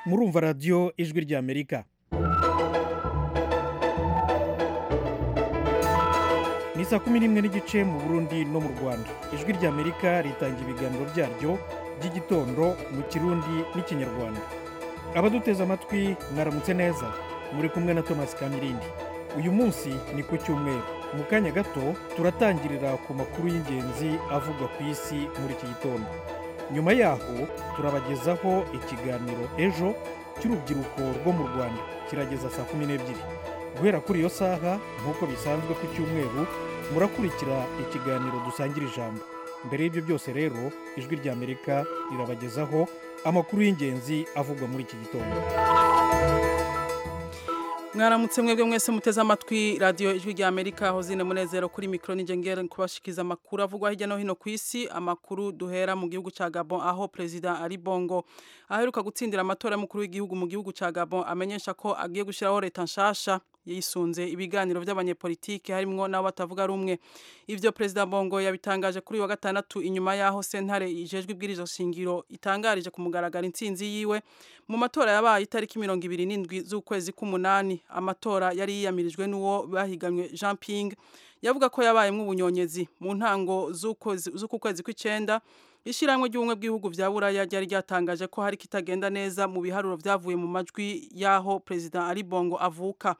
murumva radiyo ijwi ry'amerika ni saa kumi n'imwe n'igice mu burundi no mu rwanda ijwi ry'amerika ritanga ibiganiro byaryo by'igitondo mu kirundi n'ikinyarwanda abaduteze amatwi mwaramutse neza muri kumwe na thomas kamirindi uyu munsi ni ku cyumweru mu kanya gato turatangirira ku makuru y'ingenzi avugwa ku isi muri iki gitondo nyuma yaho turabagezaho ikiganiro ejo cy'urubyiruko rwo mu rwanda kirageza saa kumi n'ebyiri guhera kuri iyo saha nk'uko bisanzwe ku cyumweru murakurikira ikiganiro dusangira ijambo mbere y'ibyo byose rero ijwi ry'amerika rirabagezaho amakuru y'ingenzi avugwa muri iki gitondo mwaramutse mwebwe mwese muteze amatwi radiyo ijwi rya amerika hozine munezero kuri mikoro ningengere kubashikiza amakuru avugwa hirya no hino ku isi amakuru duhera mu gihugu cya gabon aho perezida ari bongo aheruka gutsindira amatora y'umukuru w'igihugu mu gihugu cya gabon amenyesha ko agiye gushyiraho leta nshasha yisunze ibiganiro by'abanyepolitiki harimo n'abo batavuga rumwe ibyo perezida bongo yabitangaje kuri wa gatandatu inyuma y'aho sentare ijejwe ibwirizo shingiro itangarije ku mugaragaro intsinzi yiwe mu matora yabaye itariki mirongo ibiri n'indwi z'ukwezi k'umunani amatora yari yiyamirijwe n'uwo bahigamwe jean ping yavuga ko yabayemo ubunyonyezi mu ntango z'uku kwezi kw'icyenda ishyirahamwe ry'ubumwe bw'ibihugu bya buraya ryari ryatangaje ko hari kitagenda neza mu biharuro byavuye mu majwi y'aho perezida ari bongo avuka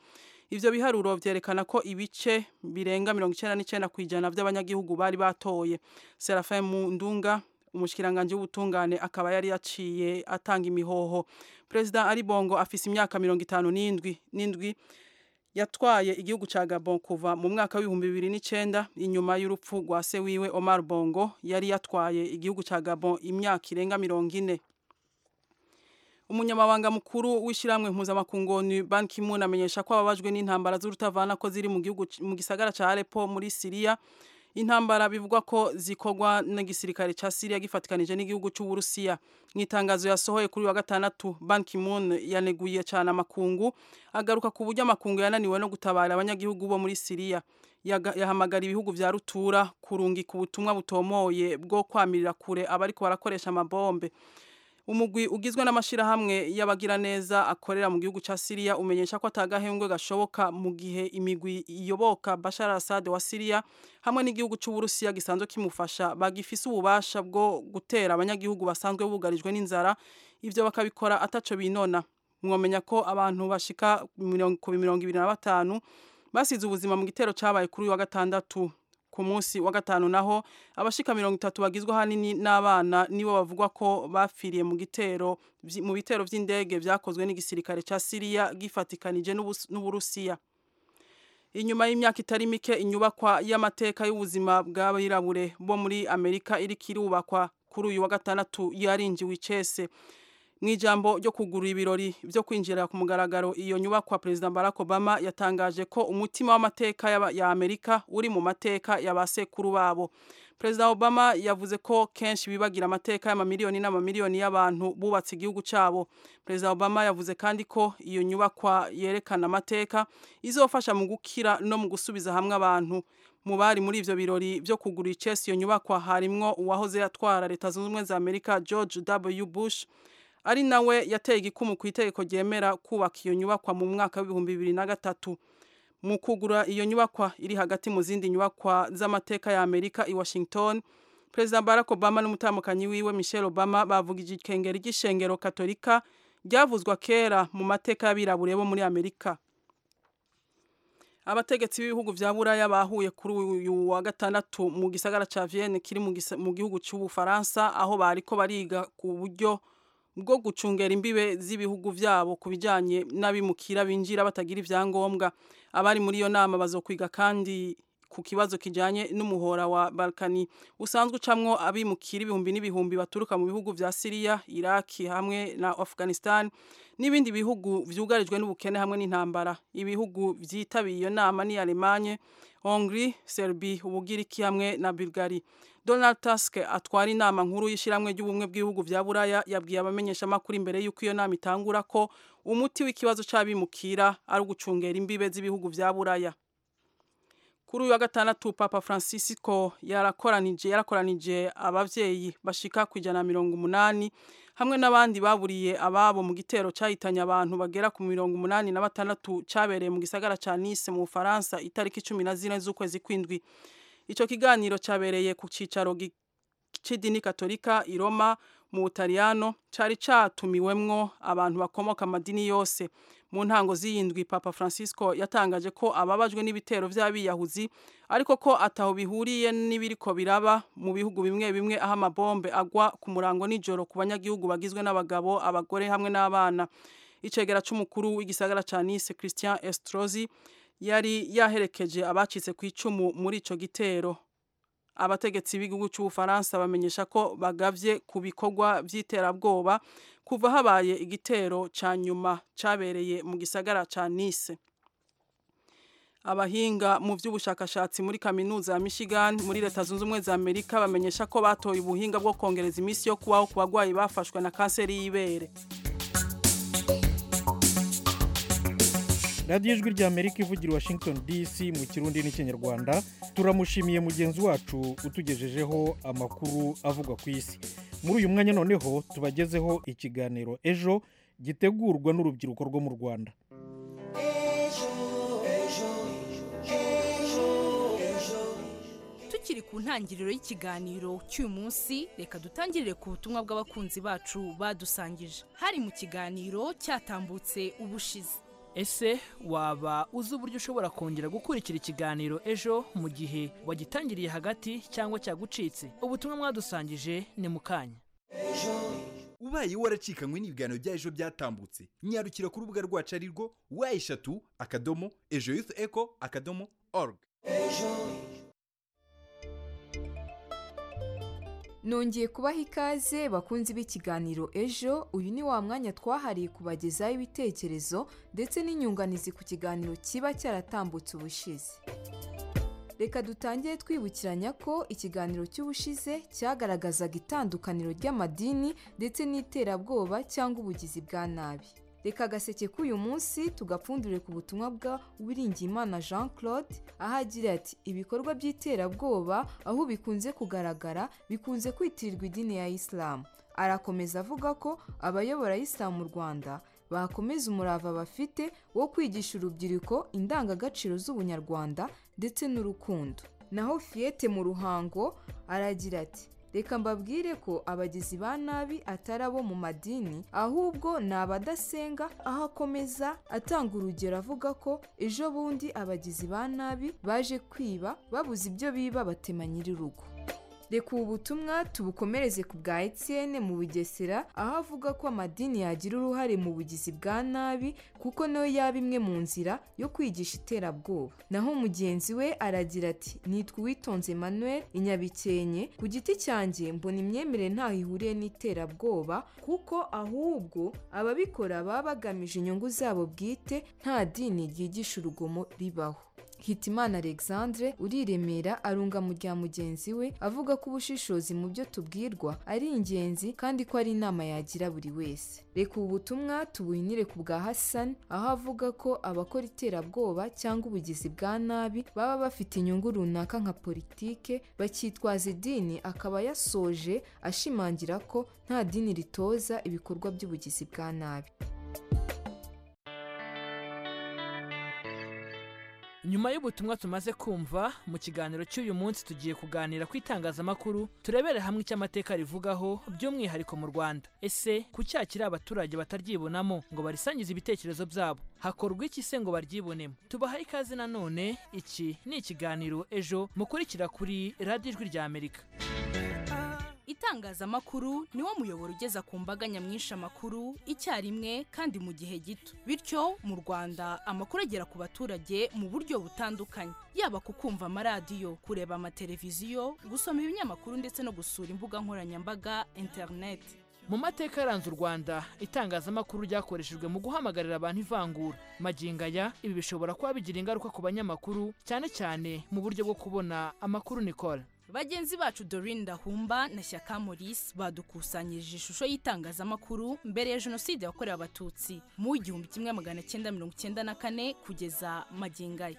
ibyo biharuro byerekana ko ibice birenga mirongo icyenda n'icyenda ku ijana by'abanyagihugu bari batoye serafe mu ndunga umushyiranganje w'ubutungane akaba yari yaciye atanga imihoho perezida ari bongo afise imyaka mirongo itanu n'indwi n'indwi yatwaye igihugu cya gabon kuva mu mwaka w'ibihumbi bibiri n'icyenda inyuma y'urupfu rwa se wiwe omar bongo yari yatwaye igihugu cya gabon imyaka irenga mirongo ine umunyamabanga mukuru w'ishyirahamwe mpuzamakungu Ban Ki-moon amenyesha ko ababajwe n'intambara z'urutavana ko ziri mu gihugu mu gisagara cya Aleppo muri Syria intambara bivugwa ko zikorwa n'igisirikare cya Syria gifatikanije n'igihugu cy'u Burusiya mu itangazo yasohoye kuri wa gatandatu Ban Ki-moon yaneguye cyane amakungu agaruka ku buryo amakungu yananiwe no gutabara abanyagihugu bo muri Syria yahamagara ibihugu bya rutura kurungika ubutumwa butomoye bwo kwamirira kure abariko barakoresha amabombe umugwi ugizwe n'amashyirahamwe y'abagiraneza akorera mu gihugu cya Syria umenyesha ko atagahengwe gashoboka mu gihe imigwi iyoboka Bashar al-Assad wa Syria hamwe n'igihugu cy'u Burusiya gisanzwe kimufasha bagifise ububasha bwo gutera abanyagihugu basanzwe bugarijwe n'inzara ivyo bakabikora ataco binona mwomenya ko abantu bashika ku mirongo ibiri na batanu basize ubuzima mu gitero cabaye kuri wa gatandatu ku munsi wa gatanu naho abashika mirongo itatu bagizwe ahanini n'abana nibo bavugwa ko bapfiriye mu gitero mu bitero by'indege byakozwe n'igisirikare cya Syria gifatikanije n'Uburusiya inyuma y'imyaka itari mike inyubakwa y'amateka y'ubuzima bw'abirabure bo muri Amerika iriko irubakwa kuri uyu wa gatandatu yarinjiwe icese mu ijambo ryo kugura ibirori byo kwinjira ku mugaragaro iyo nyubakwa perezida barack obama yatangaje ko umutima w'amateka ya amerika uri mu mateka ya ba sekuru babo perezida obama yavuze ko kenshi bibagira amateka y'amamiliyoni n'amamiliyoni y'abantu bubatse igihugu cyabo perezida obama yavuze kandi ko iyo nyubakwa yerekana amateka izofasha mu gukira no mu gusubiza hamwe abantu mu bari muri ivyo birori byo kugura icesi iyo nyubakwa harimwo uwahoze atwara leta zunze ubumwe za amerika george w bush ari nawe yateye igikumu ku itegeko ryemera kubaka iyo nyubakwa mu mwaka w'ibihumbi bibiri na gatatu mu kugura iyo nyubakwa iri hagati mu zindi nyubakwa z'amateka ya amerika i washington perezida barack obama n'umutamukanyi wiwe michelle obama bavugije ikengeri ry'ishengero katolika ryavuzwa kera mu mateka y'abirabure bo muri amerika abategetsi b'ibihugu bya buraya bahuye kuri uyu wa gatandatu mu gisagara cya vienne kiri mu gihugu cy'ubufaransa aho bariko bariga ku buryo bwo gucungera imbibe z'ibihugu byabo ku bijyanye n'abimukira binjira batagira ibyangombwa abari muri iyo nama bazokwiga kandi ku kibazo kijyanye n'umuhora wa balkani usanzwe ucamwo abimukira ibihumbi n'ibihumbi baturuka mu bihugu bya siriya iraki hamwe na afghanistan n'ibindi bihugu byugarijwe n'ubukene hamwe n'intambara ibihugu byitabiye iyo nama ni alemanye hongri serbi ubugiriki hamwe na bulgari donald tusk atwara inama nkuru y'ishyirahamwe ry'ubumwe bw'ibihugu bya buraya yabwiye abamenyeshamakuru imbere y'uko iyo nama itangura ko umuti w'ikibazo cy'abimukira ari ugucungera imbibe z'ibihugu bya buraya kuri uyu wa gatandatu papa francisco yarakoranije yarakoranije abavyeyi bashika ku ijana mirongo umunani hamwe n'abandi baburiye ababo mu gitero cyahitanye abantu bagera ku mirongo umunani na batandatu cyabereye mu gisagara ca Nice mu Faransa itariki 14 z'ukwezi kw'indwi ico kiganiro cyabereye ku cicaro gi- c'idini katolika i Roma mu Butaliyano cari catumiwemwo abantu bakomoka amadini yose mu ntango z'iyindwi Papa Francisco yatangaje ko ababajwe n'ibitero by'abiyahuzi ariko ko ataho bihuriye n'ibiriko biraba mu bihugu bimwe bimwe aho amabombe agwa ku murango nijoro ku banyagihugu bagizwe n'abagabo abagore hamwe n'abana icegera c'umukuru w'igisagara ca Nice Christian Estrosi yari yaherekeje abacitse ku icumu muri ico gitero abategetsi b'igihugu cy'ubufaransa bamenyesha ko bagavye ku bikorwa by'iterabwoba kuva habaye igitero ca nyuma cabereye mu gisagara ca Nice abahinga mu by'ubushakashatsi muri kaminuza ya Michigan muri leta zunze ubumwe za Amerika bamenyesha ko batoye ubuhinga bwo kongereza iminsi yo kubaho ku bagwayi bafashwe na kanseri y'ibere radiyo ijwi rya amerika ivugira i washington dc mu kirundi n'ikinyarwanda turamushimiye mugenzi wacu utugejejeho amakuru avugwa ku isi muri uyu mwanya noneho tubagezeho ikiganiro ejo gitegurwa n'urubyiruko rwo mu rwanda tukiri ku ntangiriro y'ikiganiro cy'uyu munsi reka dutangirire ku butumwa bw'abakunzi bacu badusangije hari mu kiganiro cyatambutse ubushize ese waba uzi uburyo ushobora kongera gukurikira ikiganiro ejo mu gihe wagitangiriye hagati cyangwa cyagucitse ubutumwa mwadusangije ni mukanya ubaye waracikanywe n'ibiganiro bya ejo byatambutse nyarukira ku rubuga rwacu ari rwo wa eshatu akadomo ejo yufu eko akadomo oruga nongeye kubaha ikaze bakunzi b'ikiganiro ejo uyu ni wa mwanya twahariye kubagezaho ibitekerezo ndetse n'inyunganizi ku kiganiro kiba cyaratambutse ubushize reka dutangire twibukiranya ko ikiganiro cy'ubushize cyagaragazaga itandukaniro ry'amadini ndetse n'iterabwoba cyangwa ubugizi bwa nabi reka agaseke k'uyu munsi tugapfundure ku butumwa bwa Uwiringiyimana jean claude aho agira ati ibikorwa by'iterabwoba aho bikunze kugaragara bikunze kwitirirwa idini ya isilamu arakomeza avuga ko abayobora isilamu mu rwanda bakomeza umurava bafite wo kwigisha urubyiruko indangagaciro z'ubunyarwanda ndetse n'urukundo naho fiyete mu ruhango aragira ati reka mbabwire ko abagizi ba nabi atari abo mu madini ahubwo ni abadasenga aho akomeza atanga urugero avuga ko ejo bundi abagizi ba nabi baje kwiba babuze ibyo biba batema nyir'urugo reka ubu butumwa tubukomereze ku bwa Etienne mu bugesera aho avuga ko amadini yagira uruhare mu bugizi bwa nabi kuko nayo yaba imwe mu nzira yo kwigisha iterabwoba naho mugenzi we aragira ati nitwa uwitonze manuel inyabikenke ku giti cyanjye mbona imyemerere ntaho ihuriye n'iterabwoba kuko ahubwo ababikora baba bagamije inyungu zabo bwite nta dini ryigisha urugomo ribaho hitimana alexandre uriremera arunga mu rya mugenzi we avuga ko ubushishozi mu byo tubwirwa ari ingenzi kandi ko ari inama yagira buri wese reka ubu butumwa tubuhinire ku bwa hassan aho avuga ko abakora iterabwoba cyangwa ubugizi bwa nabi baba bafite inyungu runaka nka politike bakitwaza idini akaba yasoje ashimangira ko nta dini ritoza ibikorwa by'ubugizi bwa nabi nyuma y'ubutumwa tumaze kumva mu kiganiro cy'uyu munsi tugiye kuganira ku itangazamakuru turebere hamwe icyo amateka rivugaho by'umwihariko mu rwanda ese ku cyaha kiri abaturage bataryibonamo ngo barisangize ibitekerezo byabo hakorwa iki se ngo baryibonemo tubaha ikaze nanone iki ni ikiganiro ejo mukurikira kuri radiyo ijwi rya amerika itangazamakuru niwo muyoboro ugeza ku mbaga nyamwinshi amakuru icyarimwe kandi mu gihe gito bityo mu rwanda amakuru agera ku baturage mu buryo butandukanye yaba ku kumva amaradiyo kureba amateleviziyo gusoma ibinyamakuru ndetse no gusura imbuga nkoranyambaga interineti mu mateka yaranze u rwanda itangazamakuru ryakoreshejwe mu guhamagarira abantu ivangura magingo aya ibi bishobora kuba bigira ingaruka ku banyamakuru cyane cyane mu buryo bwo kubona amakuru nikora bagenzi bacu Dorine Dahumba na Shyaka Maurice badukusanyirije ishusho y'itangazamakuru mbere ya jenoside yakorewe abatutsi mu igihumbi kimwe magana cyenda mirongo cyenda na kane kugeza magingo aya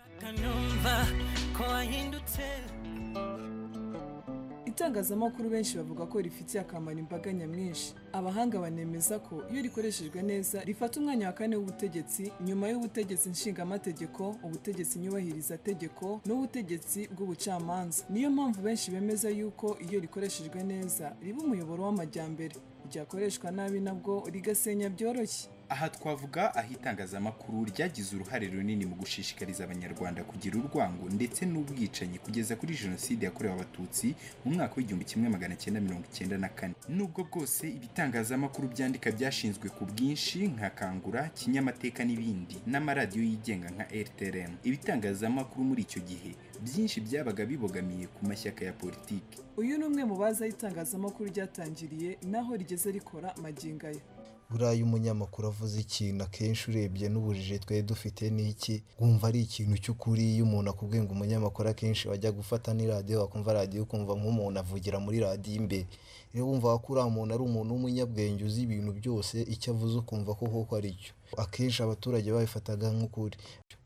itangazamakuru benshi bavuga ko rifitiye akamaro imbaga nyamwinshi abahanga banemeza ko iyo rikoreshejwe neza rifata umwanya wa kane w'ubutegetsi nyuma y'ubutegetsi nshingamategeko ubutegetsi nyubahirizategeko n'ubutegetsi bw'ubucamanza niyo mpamvu benshi bemeza yuko iyo rikoreshejwe neza riba umuyoboro w'amajyambere ryakoreshwa nabi nabwo rigasenya byoroshye aha twavuga aho itangazamakuru ryagize uruhare runini mu gushishikariza abanyarwanda kugira urwango ndetse n'ubwicanyi kugeza kuri jenoside yakorewe abatutsi mu mwaka w'igihumbi kimwe magana cyenda mirongo icyenda na kane nubwo bwose ibitangazamakuru byandika byashinzwe ku bwinshi nka kangura kinyamateka n'ibindi n'amaradiyo yigenga nka rtrm ibitangazamakuru muri icyo gihe byinshi byabaga bibogamiye ku mashyaka ya politiki uyu ni umwe mu bazi aho itangazamakuru ryatangiriye n'aho rigeze rikora magingo aya buriya umunyamakuru avuze ikintu akenshi urebye n'ubujije twe dufite n'iki wumva ari ikintu cy'ukuri iyo umuntu akubwiye ngo umunyamakuru akenshi wajya gufata n'iradiyo wakumva radiyo ukumva nk'umuntu avugira muri radiyo imbere rero wumva ko uriya muntu ari umuntu w'umunyabwenge uzi ibintu byose icyo avuze ukumva ko koko ari cyo akenshi abaturage babifataga nk'ukuri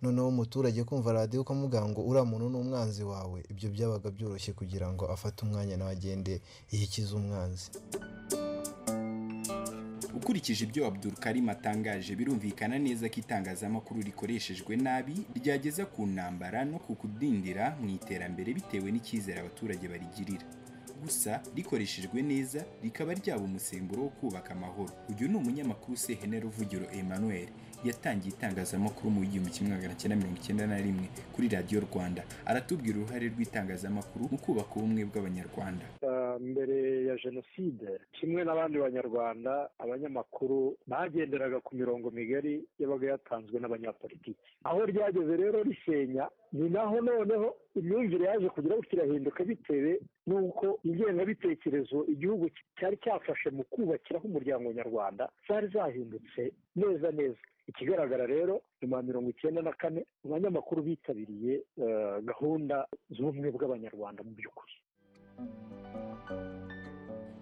noneho umuturage kumva radiyo ukamuvuga ngo uriya muntu ni umwanzi wawe ibyo byabaga byoroshye kugira ngo afate umwanya nawe agende yikize umwanzi ukurikije ibyo abdurkarim atangaje birumvikana neza ko itangazamakuru rikoreshejwe nabi ryageza ku ntambara no ku kudindira mu iterambere bitewe n'icyizere abaturage barigirira gusa rikoreshejwe neza rikaba ryaba umusemburo wo kubaka amahoro uyu ni umunyamakuru sehener ruvugiro emmanuel yatangiye itangazamakuru mu igihumbi kimwe magana cyenda mirongo icyenda na rimwe kuri radiyo rwanda aratubwira uruhare rw'itangazamakuru mu kubaka ubumwe bw'abanyarwanda mbere ya jenoside kimwe n'abandi banyarwanda abanyamakuru bagenderaga ku mirongo migari yabaga yatanzwe n'abanyapolitiki aho ryageze rero risenya ni naho noneho imyumvire yaje kugira ngo kirahinduka bitewe n'uko ingengabitekerezo igihugu cyari cyafashe mu kubakiraho umuryango nyarwanda zari zahindutse neza neza ikigaragara rero nyuma ya mirongo icyenda na kane abanyamakuru bitabiriye gahunda z'ubumwe bw'abanyarwanda mu by'ukuri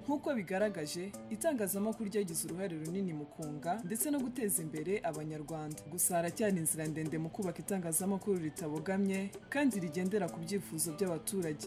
nk'uko bigaragaje itangazamakuru ryagize uruhare runini mu kunga ndetse no guteza imbere abanyarwanda gusa haracyari inzira ndende mu kubaka itangazamakuru ritabogamye kandi rigendera ku byifuzo by'abaturage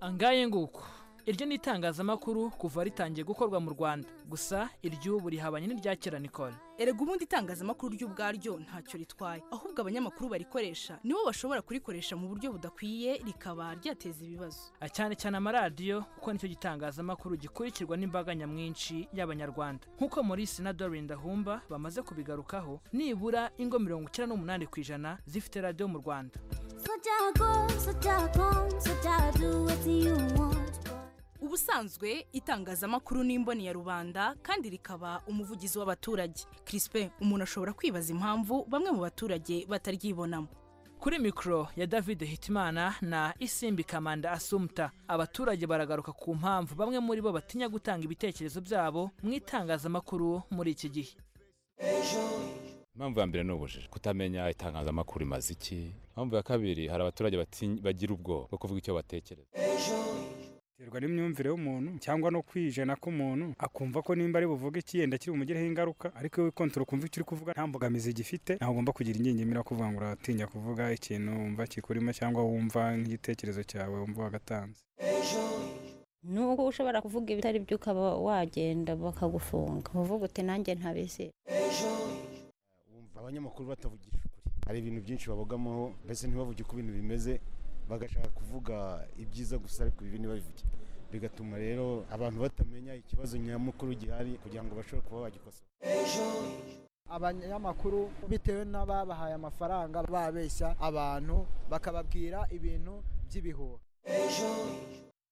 angaye nguko iryo ni itangazamakuru kuva ritangiye gukorwa mu rwanda gusa iry'ubu rihabanye n'irya kera nikora erega ubundi itangazamakuru ry'ubwaryo ntacyo ritwaye ahubwo abanyamakuru barikoresha nibo bashobora kurikoresha mu buryo budakwiye rikaba ryateza ibibazo cyane cyane amaradiyo kuko nicyo gitangazamakuru gikurikirwa n'imbaga nyamwinshi y'abanyarwanda nk'uko maurice na dorin dahumba bamaze kubigarukaho nibura ingo mirongo icyenda n'umunani ku ijana zifite radiyo mu rwanda ubusanzwe itangazamakuru ni imboni ya rubanda kandi rikaba umuvugizi w'abaturage kirispe umuntu ashobora kwibaza impamvu bamwe mu baturage bataryibonamo kuri mikoro ya david hitimana na isimbi kamanda asumta abaturage baragaruka ku mpamvu bamwe muri bo batinya gutanga ibitekerezo byabo mu itangazamakuru muri iki gihe impamvu ya mbere ni ubujiji kutamenya itangazamakuru imaze iki impamvu ya kabiri hari abaturage bagira ubwoba bwo kuvuga icyo batekereza biterwa n'imyumvire y'umuntu cyangwa no kwijana k'umuntu akumva ko nimba ari buvuge iki yenda kiri bumugireho ingaruka ariko iyo wikontoro ukumva icyo uri kuvuga nta mbogamizi gifite ntabwo ugomba kugira ingingimira kuvuga ngo uratinya kuvuga ikintu wumva kikurimo cyangwa wumva nk'igitekerezo cyawe wumva wagatanze nubwo ushobora kuvuga ibitari byo ukaba wagenda bakagufunga uvuga uti nanjye ntabizi wumva abanyamakuru batavugira ukuri hari ibintu byinshi babogamaho mbese ntibavuge uko ibintu bimeze bagashaka kuvuga ibyiza gusa ariko ibi ntibabivuge bigatuma rero abantu batamenya ikibazo nyamukuru gihari kugira ngo bashobore kuba bagikosora abanyamakuru bitewe n'ababahaye amafaranga babeshya abantu bakababwira ibintu by'ibihuha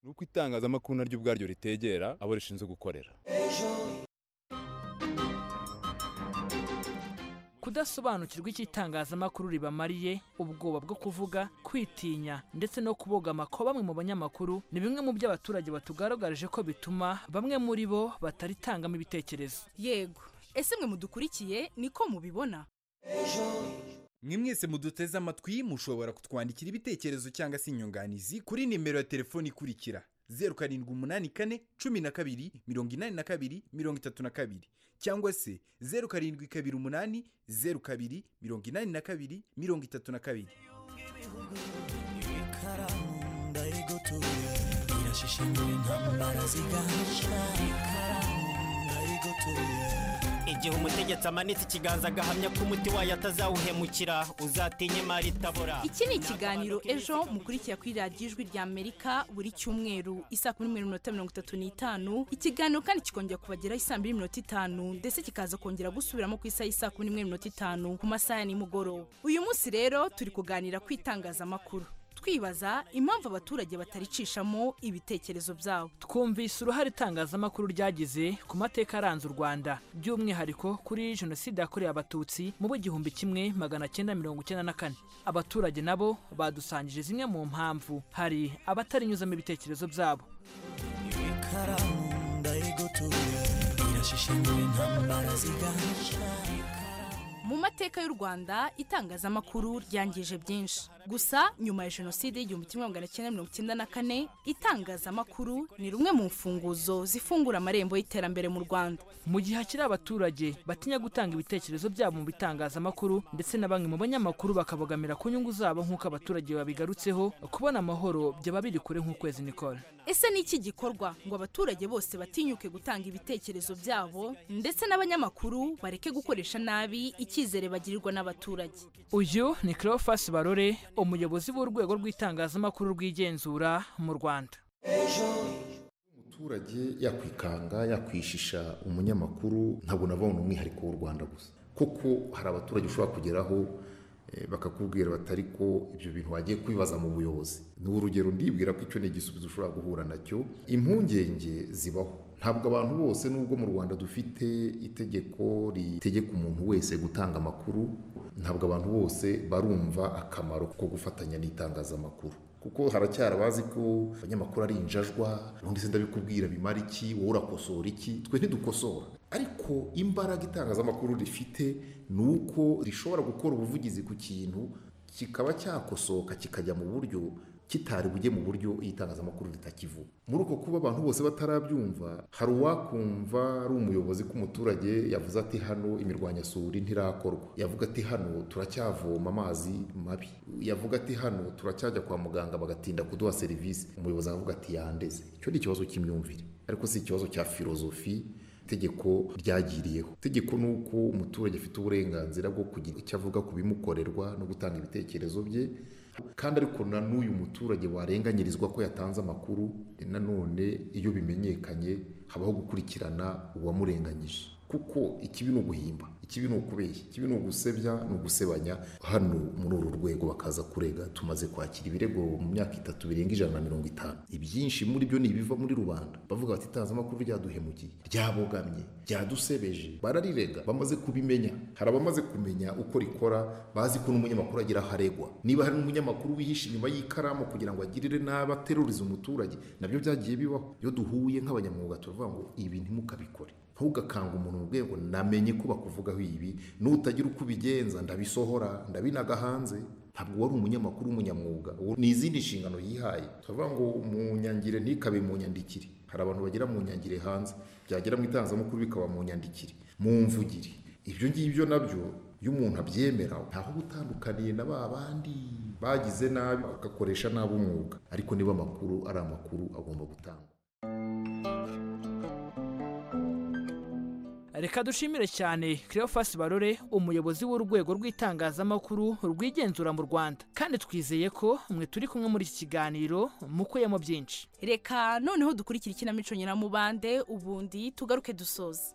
ni uko itangazamakuru naryo ubwaryo ritegera abo rishinzwe gukorera kudasobanukirwa icyo itangazamakuru ribamariye ubwoba bwo kuvuga kwitinya ndetse no kubogama kwa bamwe mu banyamakuru ni bimwe mu byo abaturage batugaragarije ko bituma bamwe muri bo bataritangamo ibitekerezo yego ese mwe mudukurikiye niko mubibona mwe mwese muduteze amatwi mushobora kutwandikira ibitekerezo cyangwa se inyunganizi kuri nimero ya telefoni ikurikira zeru karindwi umunani kane cumi na kabiri mirongo inani na kabiri mirongo itatu na kabiri cyangwa se zeru karindwi kabiri umunani zeru kabiri mirongo inani na kabiri mirongo itatu na kabiri ikaramu ndayigotoye irashishingura intambara zigahasha ikaramu ndayigotoye igihe umutegetsi amanitse ikiganza agahamya ko umuti wayo atazawuhemukira uzatinye imari itabora iki ni ikiganiro ejo mukurikira kuri radiyo ijwi rya amerika buri cyumweru isaa kumi n'imwe n'iminota mirongo itatu n'itanu ikiganiro kandi kikongera kubageraho isaa mbiri n'iminota itanu ndetse kikaza kongera gusubiramo ku isaha y'isaa kumi n'imwe n'iminota itanu ku masaha ya nimugoroba uyu munsi rero turi kuganira ku itangazamakuru twibaza impamvu abaturage bataricishamo ibitekerezo byabo twumvise uruhare itangazamakuru ryagize ku mateka aranze u rwanda by'umwihariko kuri jenoside yakorewe abatutsi mu w'igihumbi kimwe magana cyenda mirongo icyenda na kane abaturage nabo badusangije zimwe mu mpamvu hari abatarinyuzamo ibitekerezo byabo ikaramu ndayigotoye irashishingura intambara zigahasha mu mateka y'u rwanda itangazamakuru ryangije byinshi gusa nyuma ya jenoside y'igihumbi kimwe magana cyenda mirongo icyenda na kane itangazamakuru ni rumwe mu mfunguzo zifungura amarembo y'iterambere mu rwanda mu gihe hakiri abaturage batinya gutanga ibitekerezo byabo mu bitangazamakuru ndetse na bamwe mu banyamakuru bakabogamira ku nyungu zabo nk'uko abaturage babigarutseho kubona amahoro byaba biri kure nk'ukwezi nikora ese ni iki gikorwa ngo abaturage bose batinyuke gutanga ibitekerezo byabo ndetse n'abanyamakuru bareke gukoresha nabi icyizere bagirirwa n'abaturage uyu ni Cleophas barore umuyobozi w'urwego rw'itangazamakuru rw'igenzura mu rwanda umuturage yakwikanga yakwishisha umunyamakuru ntabwo nabona umwihariko w'u rwanda gusa kuko hari abaturage ushobora kugeraho eh, bakakubwira bati ariko ibyo bintu wagiye kubibaza mu buyobozi ni urugero ndibwira ko icyo ni igisubizo ushobora guhura nacyo impungenge zibaho ntabwo abantu bose nubwo mu rwanda dufite itegeko ritegeka umuntu wese gutanga amakuru ntabwo abantu bose barumva akamaro ko gufatanya n'itangazamakuru kuko haracyari abazi ko abanyamakuru ari injajwa ubundi se ndabikubwira bimara iki wowe urakosora iki twe ntidukosora ariko imbaraga itangazamakuru rifite ni uko rishobora gukora ubuvugizi ku kintu kikaba cyakosoka kikajya mu buryo kitari bujye mu buryo itangazamakuru ritakivuga muri uko kuba abantu bose batarabyumva hari uwakumva ari umuyobozi k'umuturage yavuze ati hano imirwanyasuri ntirakorwa yavuga ati hano turacyavoma amazi mabi yavuga ati hano turacyajya kwa muganga bagatinda kuduha serivisi umuyobozi aravuga ati yandeze icyo ni ikibazo cy'imyumvire ariko si ikibazo cya filozofi itegeko ryagiriyeho itegeko ni uko umuturage afite uburenganzira bwo kugira icyo avuga ku bimukorerwa no gutanga ibitekerezo bye kandi ariko na n'uyu muturage warenganyirizwa ko yatanze amakuru nanone iyo bimenyekanye habaho gukurikirana uwamurenganyije kuko ikibi ni uguhimba ikibi ni ukubeshya ikibi ni ugusebya ni ugusebanya hano muri uru rwego bakaza kurega tumaze kwakira ibirego mu myaka itatu birenga ijana na mirongo itanu ibyinshi muri byo ni ibiva muri rubanda bavuga bati itangazamakuru ryaduhemukiye ryabogamye ryadusebeje bararirega bamaze kubimenya hari abamaze kumenya uko rikora bazi ko n'umunyamakuru agira aho aregwa niba hari n'umunyamakuru wihishe inyuma y'ikaramu kugira ngo agirire nabi aterurize umuturage nabyo byagiye bibaho iyo duhuye nk'abanyamwuga turavuga ngo ibi ntimukabikore ntugakanga umuntu mu rwego namenye ko bakuvugaho ibi nutagira uko ubigenza ndabisohora ndabinaga hanze ntabwo wari umunyamakuru w'umunyamwuga uwo ni izindi nshingano yihaye turavuga ngo mu nyangire ntikabe mu nyandikire hari abantu bagera mu nyangire hanze byagera mu itangazamakuru bikaba mu nyandikire mu mvugire ibyo ngibyo nabyo iyo umuntu abyemera ntaho gutandukaniye na ba bandi bagize nabi bagakoresha nabi umwuga ariko niba amakuru ari amakuru agomba gutangwa reka dushimire cyane Cleophas barore umuyobozi w'urwego rw'itangazamakuru rwigenzura mu rwanda kandi twizeye ko mwe turi kumwe muri iki kiganiro mukuyemo byinshi reka noneho dukurikire ikinamico nyiramubande ubundi tugaruke dusoza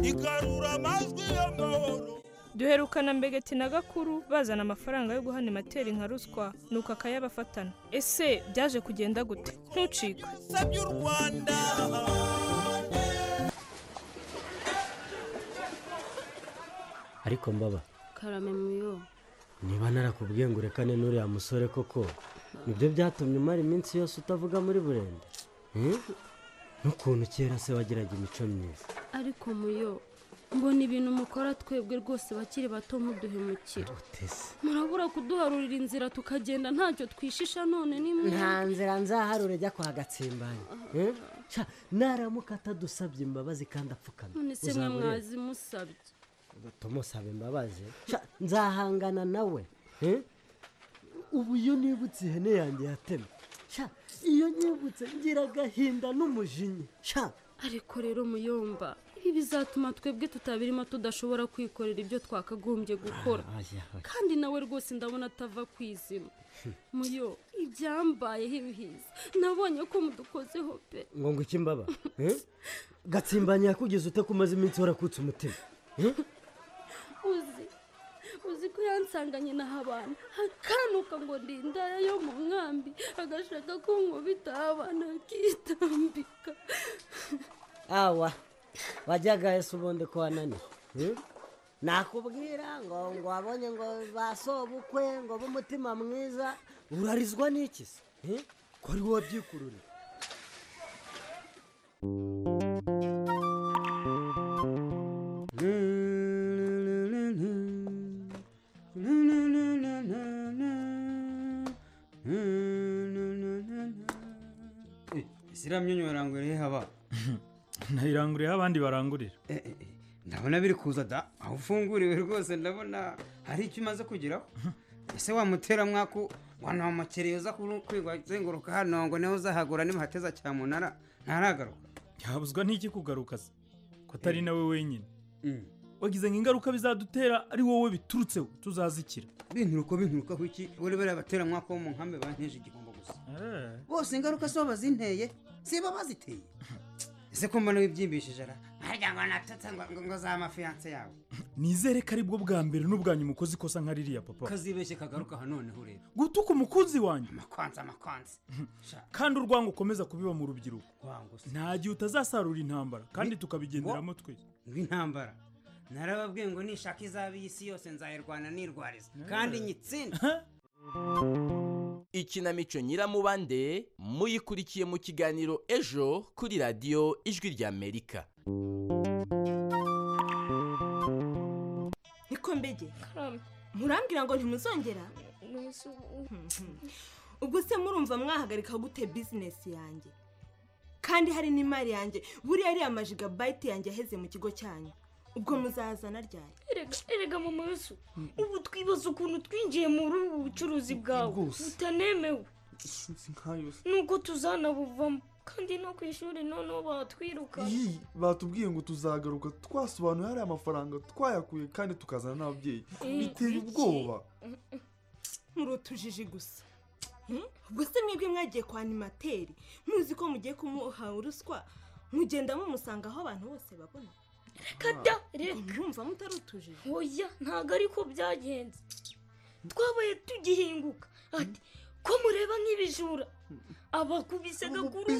igarura amajwi y'amahoro duherukana mbegeti na gakuru bazana amafaranga yo guhana imateri nka ruswa nuko akayabafatana ese byaje kugenda gute ntucike sabye u rwanda ariko mbaba karame muyo niba narakubwiye ngo urekane n'uriya musore koko nibyo byatumye umara iminsi yose utavuga muri burende Hmm? n'ukuntu kera se wagiraga imico myiza ariko muyo mbona ibintu mukora twebwe rwose bakiri bato muduhemukira murabura kuduharurira inzira tukagenda ntacyo twishisha none ni mwe nta nzira nzaharure ajya kwa gatsimbanya Eh? Ca, naramuka atadusabye imbabazi kandi apfukamye none se mwe uzabure- mwazimusabye tumusaba imbabazi Ca, nzahangana nawe Eh? ubu iyo nibutse ihene yanjye yatemwe Ca, iyo nyibutse ngira agahinda n'umujinya Ca, ariko rero muyomba ibi bizatuma twebwe tutabirimo tudashobora kwikorera ibyo twakagombye gukora oya, oya. kandi nawe rwose ndabona atava ku izima muyo ibyambayeho ibihiza nabonye ko mudukozeho pe ngo ngo iki mbaba Eh? gatsimbanya yakugeze ute ko umaze iminsi warakutse umutima Eh? uzi uzi ko yansanganye na habana akanuka ngo ndi indara yo mu nkambi agashaka ko nkubita habana akitambika awa wajyaga ese ubundi ko wananiwe Eh? nakubwira ngo ngo wabonye ngo basobukwe ngo b'umutima mwiza urarizwa n'iki se Eh? ko ari wowe byikururira isi iriya myunyu baranguriye haba nayiranguriyeho abandi barangurira ndabona biri kuza da aho ufunguriwe rwose ndabona hari icyo umaze kugeraho ese wamutera mwaku wanamukereye uza kuru- kwiga azenguruka hano ngo niho uzahagura nimuhateza cyamunara ntaragaruka habuzwa n'iki kugaruka se ko atari nawe wenyine wagize ngo ingaruka bizadutera ari wowe biturutseho tuzazikira binturuka binturuka iki buri bariya bateramwaka wo mu nkambi banteje igihombo gusa bose ingaruka si bo bazinteye si bo baziteye ese ko mbona wibyimbishije ara harya ngo natutse ngo ngo- ngo za mafiyanse yawe nizere ko aribwo bwa mbere n'ubwanyu mukoze ikosa nka ririya papa kazibeshye kagaruka aha noneho urebe gutuka umukunzi wanyu amakwanza amakwanza kandi urwango ukomeza kubiba mu rubyiruko Urwango nta gihe utazasarura intambara kandi tukabigenderamo twese rw'intambara narababwiye ngo nishaka izaba iy'isi yose nzayirwana nirwariza kandi nyitsinde ikinamico nyiramubande muyikurikiye mu kiganiro ejo kuri radiyo ijwi ry'amerika niko mbege murambwira ngo ntimuzongera ubwo se murumva mwahagarika gute bizinesi yanjye kandi hari n'imari yanjye buriya ariya majigabayiti yanjye yaheze mu kigo cyanyu ubwo muzazana ryari erega mama yesu ubu twibaza ukuntu twinjiye muri ubu bucuruzi bwawe Rwose. butanemewe nuko tuzanabuvamo kandi no ku ishuri noneho batwirukana Iyi, batubwiye ngo tuzagaruka twasobanuye hariya amafaranga twayakuye kandi tukazana n'ababyeyi Eh, biteye iki? ubwoba muri utujiji gusa Hmm? ubwo se mwebwe mwagiye kwa animateri muzi ko mugiye kumuha uruswa mugenda mumusanga aho abantu bose babona reka da reka mwumva mutari utujije oya ntabwo ariko byagenze twabaye tugihinguka ati ko mureba nk'ibijura abakubise gakuru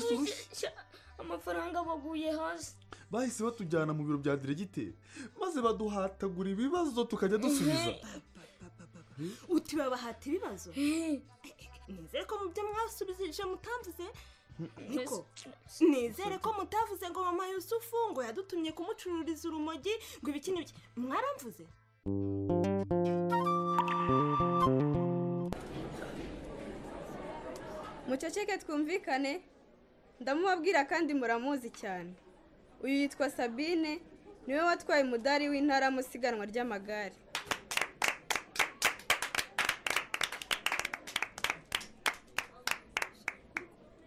amafaranga baguye hasi bahise batujyana mu biro bya diregiteri maze baduhatagura ibibazo tukajya dusubiza utibabahata ibibazo nizere ko mu byo mwasubizije mutavuze niko nizere ko mutavuze ngo mama yusufu ngo yadutumye kumucururiza urumogi ngo ibiki n'ibiki mwaramvuze muceceke twumvikane ndamubabwira kandi muramuzi cyane uyu yitwa sabine niwe watwaye umudari w'intara mu isiganwa ry'amagare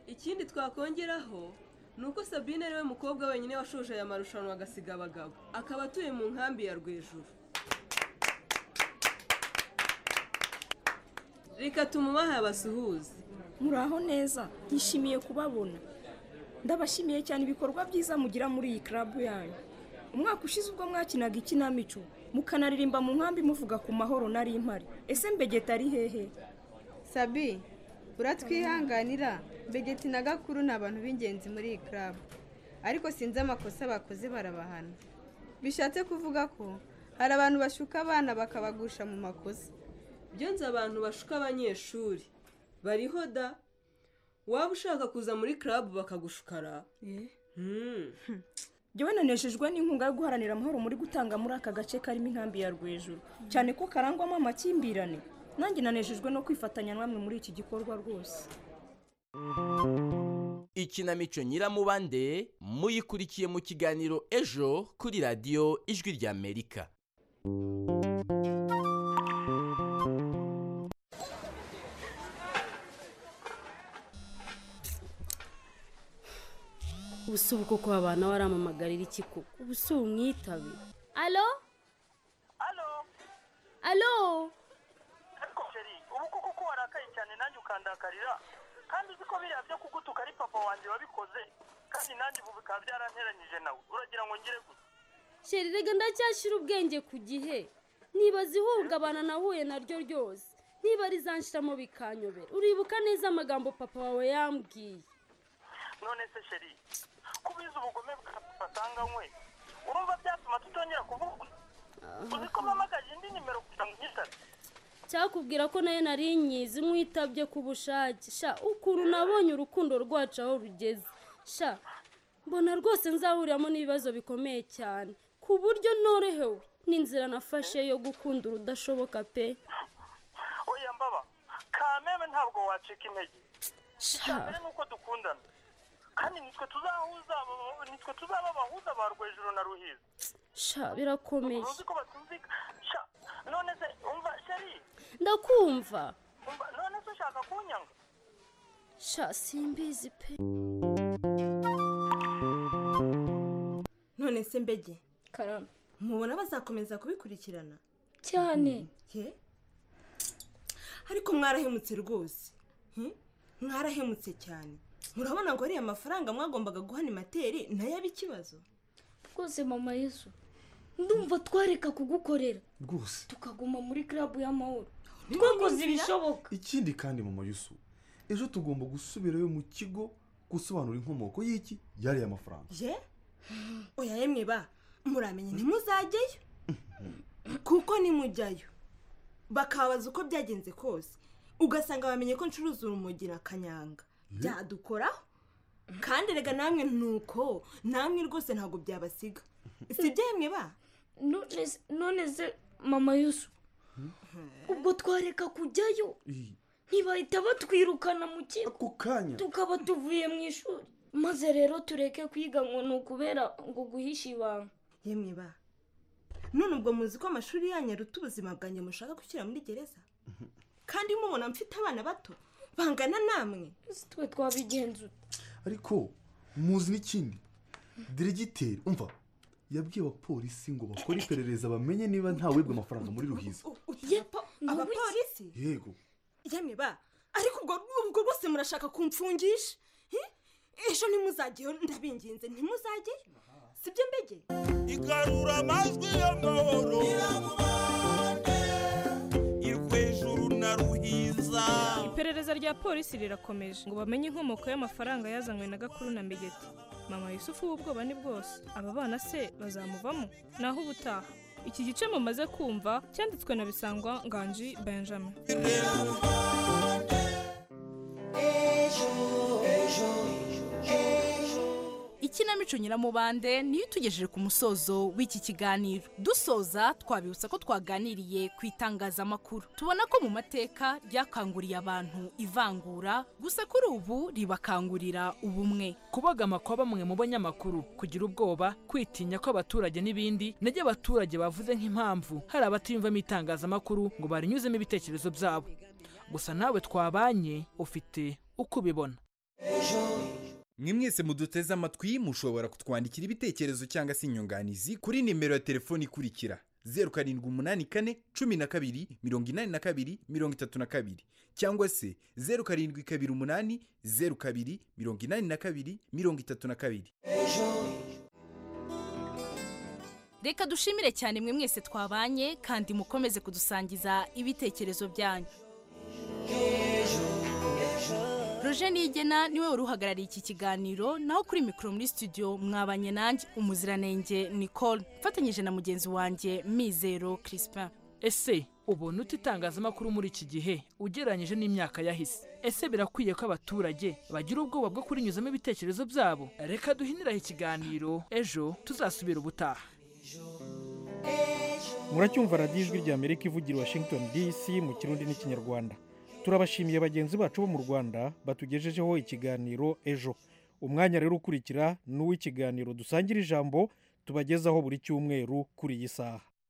ikindi twakongeraho ni uko sabine ariwe mukobwa wenyine washoje aya marushanwa agasiga abagabo akaba atuye mu nkambi ya rwejuru reka tumubahe abasuhuze muraho neza nishimiye kubabona ndabashimiye cyane ibikorwa byiza mugira muri iyi club yanyu umwaka ushize ubwo mwakinaga ikinamico mukanaririmba mu nkambi muvuga ku mahoro nari impari ese mbegeta ari hehe sabi uratwihanganira begeti na gakuru ni abantu b'ingenzi muri iyi club ariko sinzi amakosa bakoze barabahana bishatse kuvuga ko hari abantu bashuka abana bakabagusha mu makosa ibyo nzi abantu bashuka abanyeshuri bariho da waba ushaka kuza muri club bakagushuka ra Hmm. njyewe nanejejwe n'inkunga yo guharanira amahoro muri gutanga muri aka gace karimo inkambi ya rwejuru cyane ko karangwamo amakimbirane nanjye nanejejwe no kwifatanya namwe muri iki gikorwa rwose ikinamico nyiramubande muyikurikiye mu kiganiro ejo kuri radiyo ijwi ry'amerika ubu koko abana waramamagarira iki koko ubu si umwitabe alo alo ariko sheri ubu koko ko warakaye cyane nanjye ukandakarira kandi uzi ko biriya byo kugutuka ari papa wanjye wabikoze kandi nanjye ubu bikaba byaranteranyije nawe uragira ngo ngire gute sheri rega ndacyashyira ubwenge ku gihe nibaza ihungabana nahuye naryo ryose niba rizanshiramo bikanyobera uribuka neza amagambo papa wawe yambwiye none se sheri ko ubizi ubugome bwa papa atanganywe urumva byatuma tutongera kuvuga uzi ko mpamagaje indi nimero kugira ngo unyitabe cyakubwira ko nayo nari nyizi nkwitabye ku bushake sha ukuntu nabonye urukundo rwacu aho rugeze sha mbona rwose nzahuriramo n'ibibazo bikomeye cyane ku buryo norohewe n'inzira nafashe yo gukunda urudashoboka pe oya mbaba kameme ntabwo wacika intege sha cyane nuko dukundana kandi nitwe tuzahuza abo- nitwe tuzaba abahuza ba rwejuru na ruhiza sha birakomeye uzi ko batumvika sha none se umva sheri ndakumva umva none se ushaka kunyanga sha simbizi pe none se mbege karame mubona bazakomeza kubikurikirana cyane ye ariko mwarahemutse rwose Hmm? mwarahemutse cyane murabona ngo ariya mafaranga mwagombaga guhana imateri nayo abe ikibazo rwose mama yesu ndumva twareka kugukorera rwose tukaguma muri club y'amahoro niba twakoze nizira- ibishoboka ikindi kandi mama yusu ejo tugomba gusubirayo mu kigo gusobanura inkomoko y'iki yariya mafaranga ye oya yemwe ba muramenye ntimuzajyeyo kuko nimujyayo bakabaza uko byagenze kose ugasanga bamenye ko ncuruza urumogi na kanyanga byadukoraho kandi rega namwe nuko namwe rwose ntabwo byabasiga si ibyo yemwe ba none se- none se mama yesu ubwo twareka kujyayo ntibahita batwirukana mu kigo kanya tukaba tuvuye mu ishuri maze rero tureke kwiga ngo ni ukubera ngo guhisha ibanga yemwe ba none ubwo muzi ko amashuri yanyu aruta ubuzima bwanjye mushaka gushyira muri gereza kandi mubona mfite abana bato bangana namwe twe twabigenza ariko muzi n'ikindi diregiteri umva yabwiye abapolisi ngo bakore iperereza bamenye niba ntawebwe amafaranga muri ruhiza abapolisi yego yemwe ba ariko ubwo ubwo rwose murashaka kumfungisha Hi? ejo ntimuzajyeyo ndabinginze ntimuzajyeyo sibyo mbege igarura amajwi y'amahoro irwejuru na ruhiza iperereza rya polisi rirakomeje ngo bamenye inkomoko y'amafaranga yazanywe na gakuru na mbegeti mama yusufu w'ubwoba ni bwose aba bana se bazamuvamo naho ubutaha iki gice mumaze kumva cyanditswe na bisangwa nganji benjamin ikinamico nyiramubande niyo itugejeje ku musozo w'iki kiganiro dusoza twabibutsa ko twaganiriye ku itangazamakuru tubona ko mu mateka ryakanguriye abantu ivangura gusa kuri ubu ribakangurira ubumwe kubagama kwa bamwe mu banyamakuru kugira ubwoba kwitinya kw'abaturage n'ibindi nibyo abaturage bavuze nk'impamvu hari abatiyumvamo itangazamakuru ngo barinyuzemo ibitekerezo byabo gusa nawe twabanye ufite uko ubibona mwe mwese muduteze amatwi mushobora kutwandikira ibitekerezo cyangwa se inyunganizi kuri nimero ya telefoni ikurikira zeru karindwi umunani kane cumi na kabiri mirongo inani na kabiri mirongo itatu na kabiri cyangwa se zeru karindwi kabiri umunani zeru kabiri mirongo inani na kabiri mirongo itatu na kabiri reka dushimire cyane mwe mwese twabanye kandi mukomeze kudusangiza ibitekerezo byanyu roje nigena niwe wari uhagarariye iki kiganiro naho kuri mikoro muri studio mwabanye nanjye umuziranenge nicole mfatanyije na mugenzi wanjye mizero crispin ese ubona uta itangazamakuru muri iki gihe ugereranyije n'imyaka yahise ese birakwiye ko abaturage bagira ubwoba bwo kurinyuzamo ibitekerezo byabo reka duhiniraho ikiganiro ejo tuzasubira ubutaha muracyumva radiyo ijwi rya amerika ivugira i washington dc mu kirundi n'ikinyarwanda turabashimiye bagenzi bacu bo mu rwanda batugejejeho ikiganiro ejo umwanya rero ukurikira ni uw'ikiganiro dusangira ijambo tubagezaho buri cyumweru kuri iyi saha